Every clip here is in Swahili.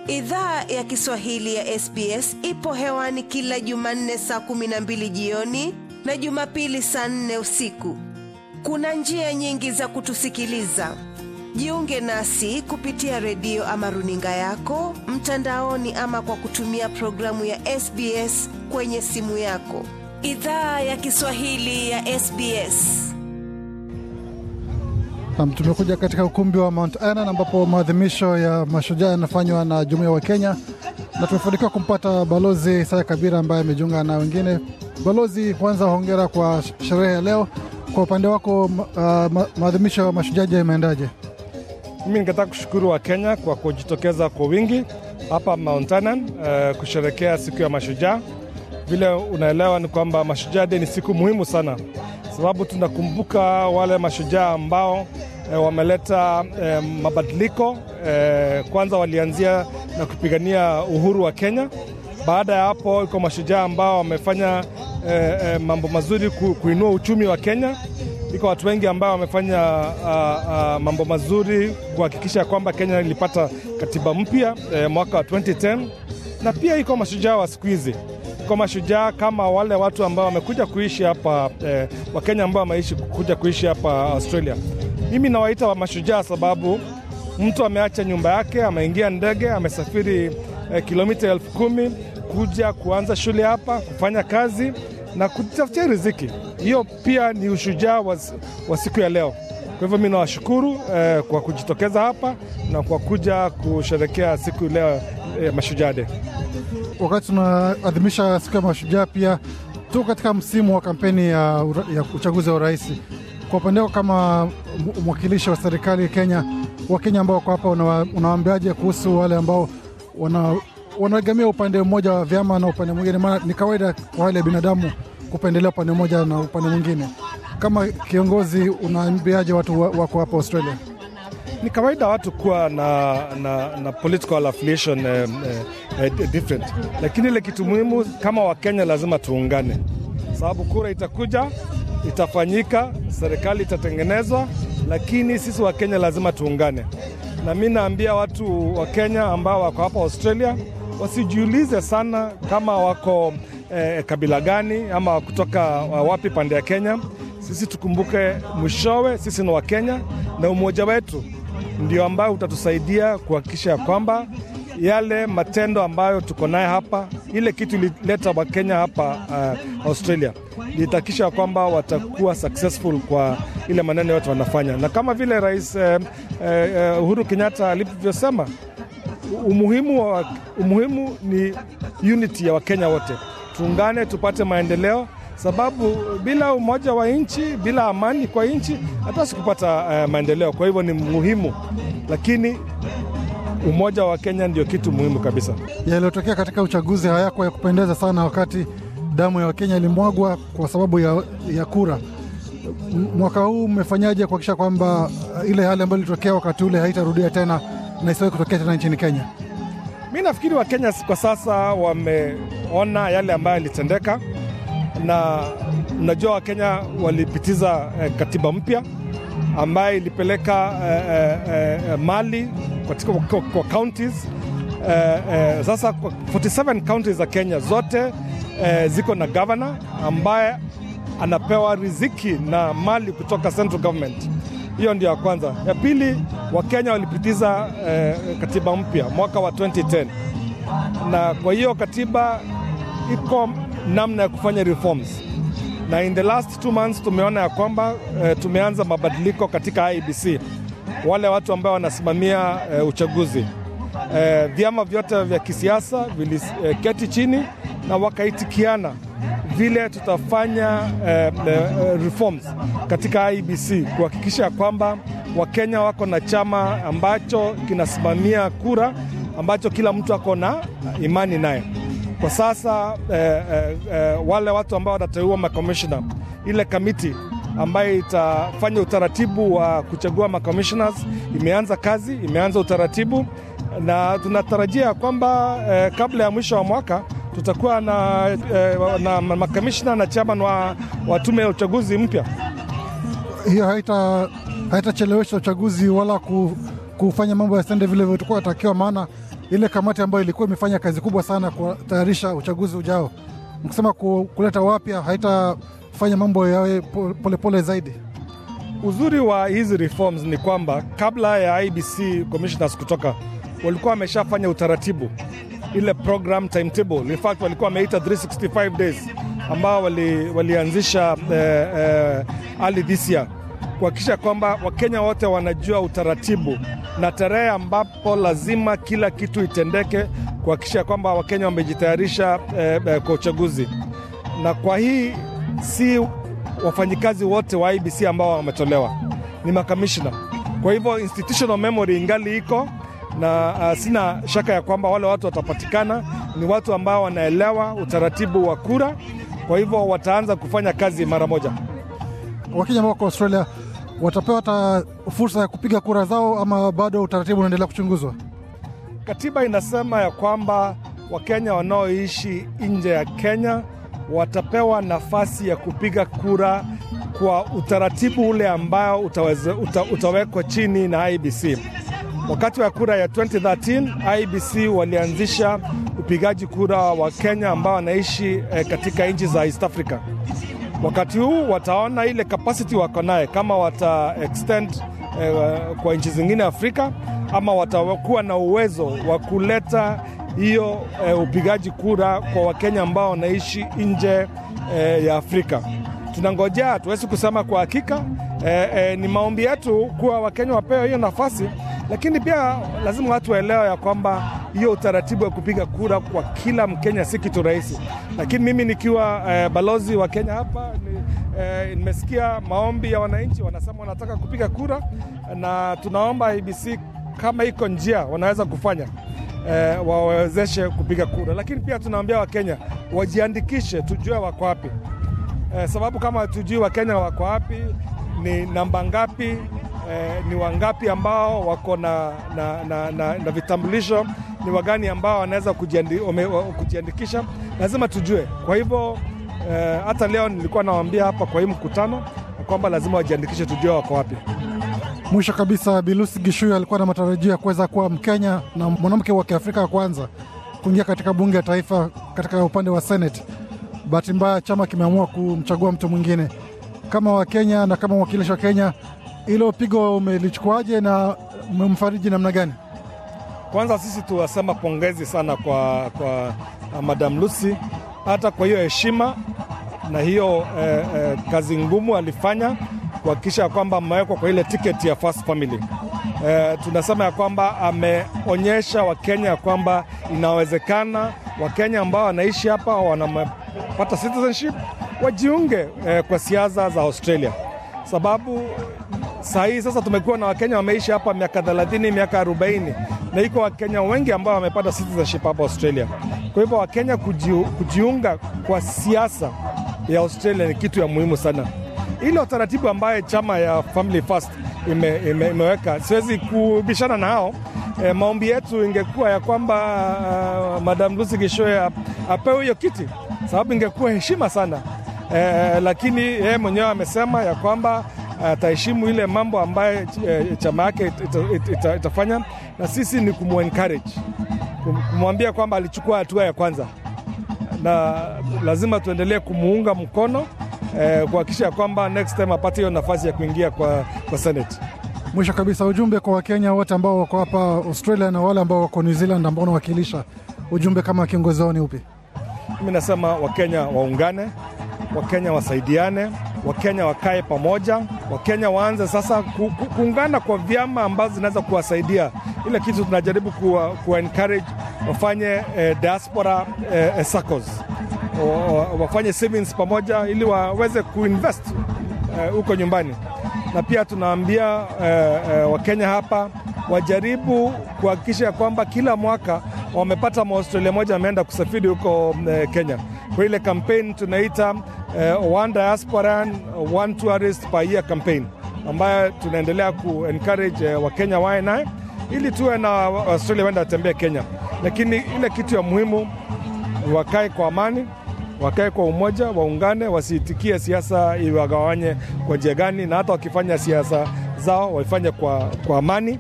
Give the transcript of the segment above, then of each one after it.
Idhaa ya Kiswahili ya SBS ipo hewani kila Jumanne saa kumi na mbili jioni na Jumapili saa nne usiku. Kuna njia nyingi za kutusikiliza. Jiunge nasi kupitia redio ama runinga yako mtandaoni, ama kwa kutumia programu ya SBS kwenye simu yako. Idhaa ya Kiswahili ya SBS. Nam, tumekuja katika ukumbi wa Mount Annan ambapo maadhimisho ya mashujaa yanafanywa na jumuiya wa Kenya, na tumefanikiwa kumpata Balozi Isaya Kabira ambaye amejiunga na wengine. Balozi, kwanza hongera kwa sherehe ya leo. Kwa upande wako, uh, ma maadhimisho ya mashujaa yameendaje? Mimi ningetaka kushukuru wa Kenya kwa kujitokeza kwa wingi hapa Mount Annan uh, kusherekea siku ya mashujaa. Vile unaelewa ni kwamba Mashujaa Day ni siku muhimu sana, sababu tunakumbuka wale mashujaa ambao e, wameleta e, mabadiliko e, kwanza walianzia na kupigania uhuru wa Kenya. Baada ya hapo iko mashujaa ambao wamefanya e, e, mambo mazuri ku, kuinua uchumi wa Kenya. Iko watu wengi ambao wamefanya a, a, mambo mazuri kuhakikisha kwamba Kenya ilipata katiba mpya e, mwaka wa 2010 na pia iko mashujaa wa siku hizi iko mashujaa kama wale watu ambao wamekuja kuishi hapa eh, Wakenya ambao wameishi kuja kuishi hapa Australia. Mimi nawaita wa mashujaa sababu mtu ameacha nyumba yake, ameingia ndege, amesafiri eh, kilomita elfu kumi kuja kuanza shule hapa, kufanya kazi na kutafutia riziki. Hiyo pia ni ushujaa wa, wa siku ya leo. Kwa hivyo mi nawashukuru eh, kwa kujitokeza hapa na kwa kuja kusherekea siku leo eh, Mashujaa Day. Wakati tunaadhimisha siku ya mashujaa, pia tuko katika msimu wa kampeni ya, ya uchaguzi wa urais. Kwa upande wako kama mwakilishi wa serikali Kenya, Wakenya ambao wako hapa, unawaambiaje kuhusu wale ambao wana wanaegamia upande mmoja wa vyama na upande mwingine? Maana ni kawaida kwa hali ya binadamu kupendelea upande mmoja na upande mwingine. Kama kiongozi, unaambiaje watu wako hapa Australia? Ni kawaida watu kuwa na, na, na political affiliation eh, eh, different, lakini ile kitu muhimu kama Wakenya lazima tuungane, sababu kura itakuja, itafanyika, serikali itatengenezwa, lakini sisi Wakenya lazima tuungane. Na mi naambia watu wa Kenya ambao wako hapa Australia wasijiulize sana kama wako eh, kabila gani ama kutoka wapi pande ya Kenya. Sisi tukumbuke mwishowe sisi ni Wakenya na umoja wetu ndio ambayo utatusaidia kuhakikisha ya kwamba yale matendo ambayo tuko naye hapa, ile kitu ilileta Wakenya hapa uh, Australia, litahakikisha kwamba watakuwa successful kwa ile maneno yote wanafanya, na kama vile Rais uh, uh, Uhuru Kenyatta alivyosema, umuhimu, wa, umuhimu ni unity ya Wakenya wote, tuungane tupate maendeleo sababu bila umoja wa nchi, bila amani kwa nchi, hatuwezi kupata uh, maendeleo. Kwa hivyo ni muhimu, lakini umoja wa Kenya ndio kitu muhimu kabisa. Yaliyotokea katika uchaguzi hayako ya kupendeza sana, wakati damu ya Wakenya ilimwagwa kwa sababu ya, ya kura. Mwaka huu mmefanyaje kuhakikisha kwamba ile hali ambayo ilitokea wakati ule haitarudia tena na isiwahi kutokea tena nchini Kenya? Mi nafikiri Wakenya kwa sasa wameona yale ambayo yalitendeka na unajua Wakenya walipitiza eh, katiba mpya ambayo ilipeleka eh, eh, mali katika kwa, kwa counties eh, eh, sasa 47 counties za Kenya zote eh, ziko na governor ambaye anapewa riziki na mali kutoka central government. Hiyo ndio ya kwanza. Ya pili, Wakenya walipitiza eh, katiba mpya mwaka wa 2010 na kwa hiyo katiba iko namna ya kufanya reforms na in the last two months tumeona ya kwamba e, tumeanza mabadiliko katika IBC, wale watu ambao wanasimamia e, uchaguzi. E, vyama vyote vya kisiasa viliketi e, chini na wakaitikiana vile tutafanya e, e, reforms katika IBC kuhakikisha kwamba Wakenya wako na chama ambacho kinasimamia kura ambacho kila mtu ako na imani naye. Kwa sasa eh, eh, eh, wale watu ambao watateua makomishona, ile kamiti ambayo itafanya utaratibu wa kuchagua makommissioners imeanza kazi, imeanza utaratibu, na tunatarajia kwamba eh, kabla ya mwisho wa mwaka tutakuwa na, eh, na makomishona na chairman wa, wa tume ya uchaguzi mpya. Hiyo haita haitachelewesha uchaguzi wala kufanya mambo yasiende vile vilivyokuwa takiwa, maana ile kamati ambayo ilikuwa imefanya kazi kubwa sana kutayarisha uchaguzi ujao, mkisema kuleta wapya haitafanya mambo yawe polepole pole zaidi. Uzuri wa hizi reforms ni kwamba kabla ya IBC commissioners kutoka walikuwa wameshafanya utaratibu ile program timetable. In fact walikuwa wameita 365 days ambao walianzisha wali eh, eh, early this year kuhakikisha kwamba Wakenya wote wanajua utaratibu na tarehe ambapo lazima kila kitu itendeke, kuhakikisha kwamba Wakenya wamejitayarisha eh, eh, kwa uchaguzi. Na kwa hii si wafanyikazi wote wa IBC ambao wametolewa, ni makamishna. Kwa hivyo institutional memory ingali iko na uh, sina shaka ya kwamba wale watu watapatikana, ni watu ambao wanaelewa utaratibu wa kura, kwa hivyo wataanza kufanya kazi mara moja. Wakenya ambao wako Australia watapewa hata fursa ya kupiga kura zao, ama bado utaratibu unaendelea kuchunguzwa? Katiba inasema ya kwamba Wakenya wanaoishi nje ya Kenya watapewa nafasi ya kupiga kura kwa utaratibu ule ambao utaweze, uta, utawekwa chini na IBC. Wakati wa kura ya 2013 IBC walianzisha upigaji kura wa Kenya ambao wanaishi eh, katika nchi za East Africa. Wakati huu wataona ile capacity wako naye, kama wata extend eh, kwa nchi zingine Afrika ama watakuwa na uwezo wa kuleta hiyo eh, upigaji kura kwa Wakenya ambao wanaishi nje eh, ya Afrika. Tunangojea, hatuwezi kusema kwa hakika. Eh, eh, ni maombi yetu kuwa Wakenya wapewe hiyo nafasi, lakini pia lazima watu waelewe ya kwamba hiyo utaratibu wa kupiga kura kwa kila Mkenya si kitu rahisi. Lakini mimi nikiwa eh, balozi wa Kenya hapa ni, eh, nimesikia maombi ya wananchi, wanasema wanataka kupiga kura, na tunaomba IBC kama iko njia wanaweza kufanya eh, wawezeshe kupiga kura, lakini pia tunaambia Wakenya wajiandikishe, tujue wako wapi eh, sababu kama hatujui Wakenya wako wapi, ni namba ngapi eh, ni wangapi ambao wako na, na, na, na, na vitambulisho, ni wagani ambao wanaweza kujiandi, kujiandikisha, lazima tujue. Kwa hivyo eh, hata leo nilikuwa nawaambia hapa kwa hii mkutano kwamba lazima wajiandikishe, tujue wako wapi. Mwisho kabisa, Bilusi Gishuyu alikuwa na matarajio ya kuweza kuwa Mkenya na mwanamke wa Kiafrika wa kwanza kuingia katika bunge ya taifa katika upande wa Senate. Bahati mbaya chama kimeamua kumchagua mtu mwingine. Kama Wakenya na kama mwakilishi wa Kenya, hilo pigo umelichukuaje na umemfariji namna gani? Kwanza sisi tuwasema pongezi sana kwa, kwa Madam Lucy hata kwa hiyo heshima na hiyo eh, eh, kazi ngumu alifanya kuhakikisha kwamba amewekwa kwa ile tiketi ya First Family. Eh, tunasema ya kwamba ameonyesha Wakenya ya kwamba inawezekana Wakenya ambao wanaishi hapa wanapata citizenship wajiunge eh, kwa siasa za Australia, sababu saa hii sasa tumekuwa na Wakenya wameishi hapa miaka 30 miaka 40 na iko Wakenya wengi ambao wamepata citizenship hapa Australia. Kwa hivyo Wakenya kujiu, kujiunga kwa siasa ya Australia ni kitu ya muhimu sana. Ile utaratibu ambaye chama ya Family First ime, ime, imeweka siwezi kubishana na hao. E, maombi yetu ingekuwa ya kwamba uh, Madam Lucy Gishoe apewe hiyo kiti, sababu ingekuwa heshima sana e, lakini yeye mwenyewe amesema ya kwamba ataheshimu ile mambo ambayo e, chama yake ita, ita, ita, itafanya, na sisi ni kumu-encourage kumwambia kwamba alichukua hatua ya kwanza, na lazima tuendelee kumuunga mkono eh, kuhakikisha kwamba next time apate hiyo nafasi ya kuingia kwa, kwa Senate. Mwisho kabisa, ujumbe kwa Wakenya wote ambao wako hapa Australia na wale ambao wako New Zealand ambao unawakilisha, ujumbe kama kiongozi wao ni upi? Mimi nasema Wakenya waungane, Wakenya wasaidiane, Wakenya wakae pamoja, Wakenya waanze sasa ku, ku, kuungana kwa vyama ambazo zinaweza kuwasaidia. Ile kitu tunajaribu kuwa, kuwa encourage wafanye eh, diaspora eh, circles wafanye savings pamoja ili waweze kuinvest huko uh, nyumbani, na pia tunaambia uh, uh, Wakenya hapa wajaribu kuhakikisha kwamba kila mwaka wamepata Mwaustralia moja ameenda kusafiri huko uh, Kenya kwa ile campaign tunaita uh, one diasporan one tourist per year campaign ambayo tunaendelea ku encourage uh, Wakenya wae naye ili tuwe na Australia wenda watembee Kenya, lakini ile kitu ya muhimu wakae kwa amani wakae kwa umoja, waungane, wasiitikie siasa iwagawanye kwa njia gani, na hata wakifanya siasa zao waifanye kwa, kwa amani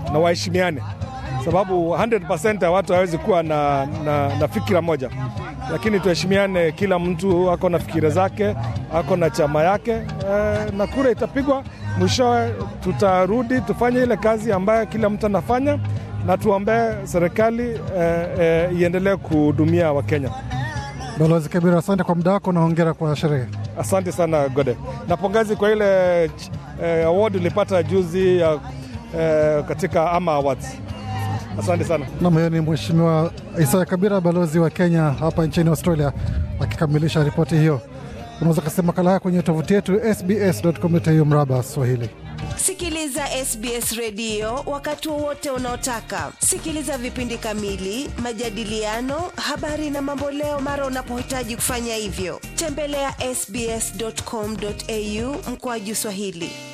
na waheshimiane, sababu 100% ya watu hawezi kuwa na, na, na fikira moja, lakini tuheshimiane. Kila mtu ako na fikira zake, ako na chama yake eh, na kura itapigwa mwishowe, tutarudi tufanye ile kazi ambayo kila mtu anafanya na tuombee serikali eh, eh, iendelee kuhudumia Wakenya. Balozi Kabira, asante kwa muda wako na hongera kwa sherehe. Asante sana Gode, na pongezi kwa ile eh, award ulipata juzi ya, eh, katika Ama Awards. Asante sana. Nam, huyo ni Mheshimiwa Isaya Kabira, balozi wa Kenya hapa nchini Australia, akikamilisha ripoti hiyo. Unaweza kasema makala haya kwenye tovuti yetu sbs.com.au mraba Swahili. Sikiliza SBS redio wakati wowote unaotaka. Sikiliza vipindi kamili, majadiliano, habari na mamboleo mara unapohitaji kufanya hivyo. Tembelea ya sbs.com.au mkoaju Swahili.